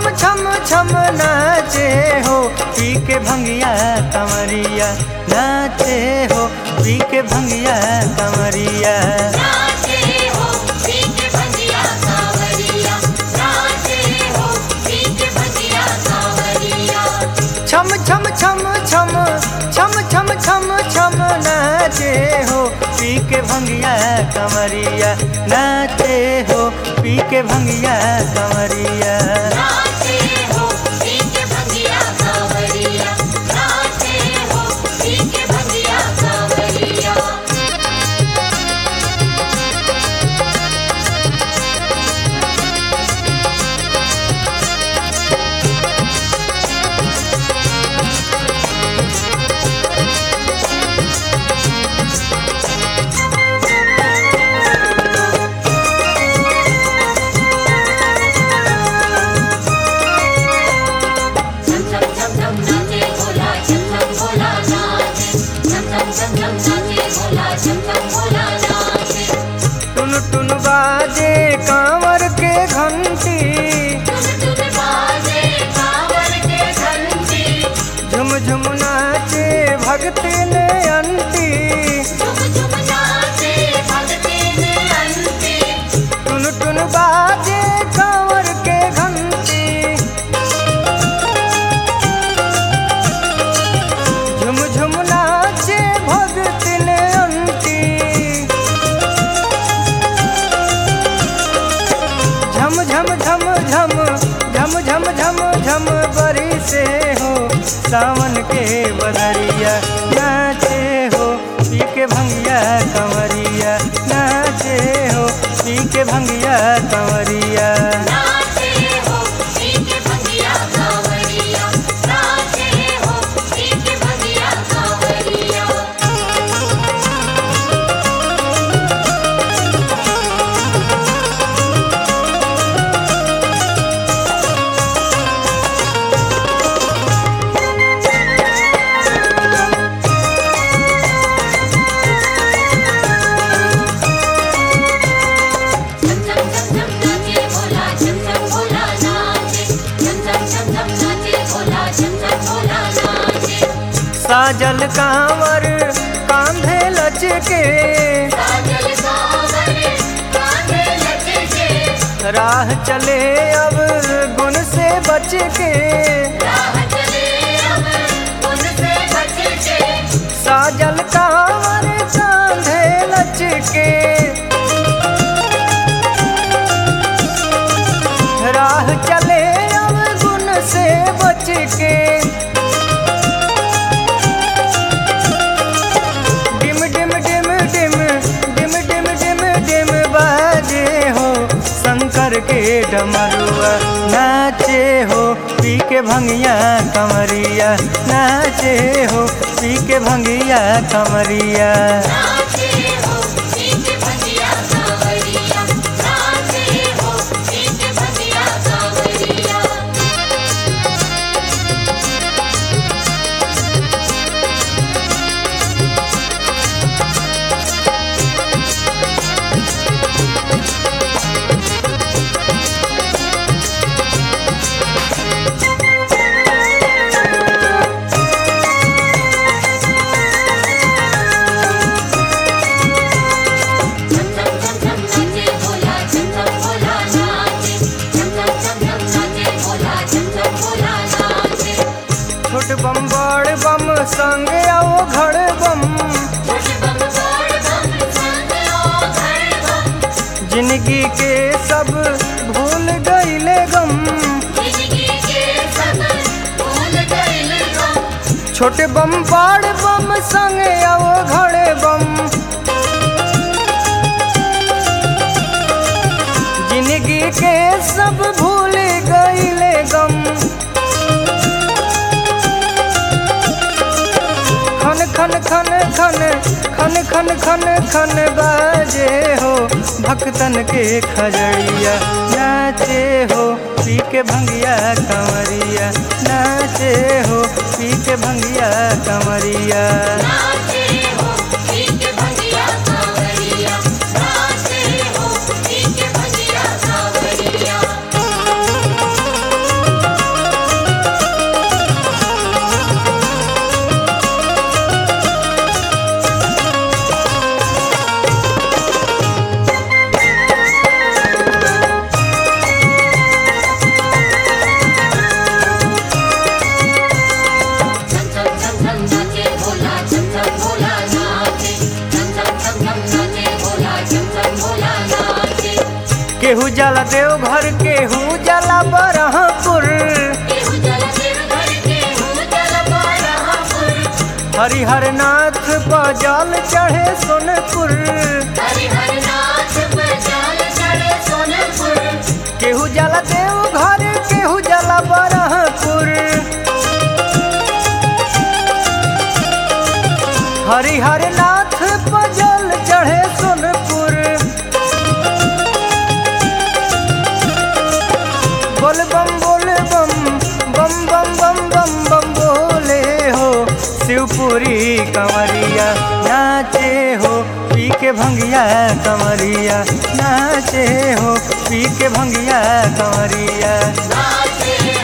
छम छम छम नाचे हो पी के भंगिया कमरिया नाचे हो पी के भंगिया कमरिया नाचे हो पीक भजिया सावरिया नाचे हो पीक भजिया सावरिया छम छम छम छम छम छम छम छम नाचे हो पी के भंगिया कमरिया नाचे हो पी के भंगिया कमरिया नाचे हो पीक भजिया सावरिया नाचे हो पीक भजिया सावरिया झम झम झम झम नाचे भोला झम झम भोला नाचे झम झम झम झम नाचे भोला झम झम भोला नाचे टुन टुन बाजे कांवर के घंटी तुम तुम बाजे कांवर के घंटी झुम झुम नाचे भक्ति ने अंती झुम झुम नाचे भक्ति ने अंती टुन टुन बाजे कांवर के घंटी झुम झुम नाचे भक्ति ने अंती झम झम झम झम झम झम झम झम बरी से हो सावन के बदरिया नाचे हो पी के भंगिया कंवरिया नाचे हो पी के भंगिया कंवरिया नाचे हो पीक भजिया सावरिया नाचे हो पीक भजिया सावरिया झम झम झम झम नाचे भोला झम झम भोला नाचे झम झम झम झम नाचे भोला झम झम भोला नाचे साजल कांवर कांधे लचके साजल सावर कांधे लचके राह चले अब गुण से बच के राह चले अब उनसे बच के साजल कांवर कांधे लचके राह चले अब गुण से बच के डिम डिम डिम डिम डिम डिम डिम डिम बाजे हो शंकर के डमरुआ नाचे हो पी के भंगिया कमरिया नाचे हो पी के भंगिया कमरिया नाचे हो पीक भजिया सावरिया नाचे हो पीक भजिया सावरिया झम झम झम झम नाचे भोला झम झम भोला नाचे झम झम झम झम नाचे भोला झम झम भोला नाचे छोट बम बड़ बम संग आओ घड़ बम छोट बम बड़ बम संग ओ घर बम जिंदगी के सब भूल गईले गम जिंदगी के सब भूल गइल गम छोटे बम बड़ बम संग आओ घड़ बम जिंदगी के सब भूल गईले गम खन खन खन खन खन खन खन खन बाजे हो भक्तन के खजड़िया नाचे हो पी के भंगिया कंवरिया नाचे हो पी के भंगिया कंवरिया नाचे हो पीक भजिया सावरिया नाचे हो पीक भजिया सावरिया केहू जला देव घर केहू जला बरहपुर केहू जल शिव घर केहू जल बरहपुर हरिहर नाथ पर जल चढ़े सोनपुर हरिहर नाथ पर जल चढ़े सोनपुर केहू जला देव घर केहू जला बरहपुर हरिहर नाथ पर जल चढ़े सोनपुर बोल बम बोल बम बम बम बम बम बम बोले हो शिवपुरी कंवरिया नाचे हो पी के भंगिया कंवरिया नाचे हो पी के भंगिया कंवरिया नाचे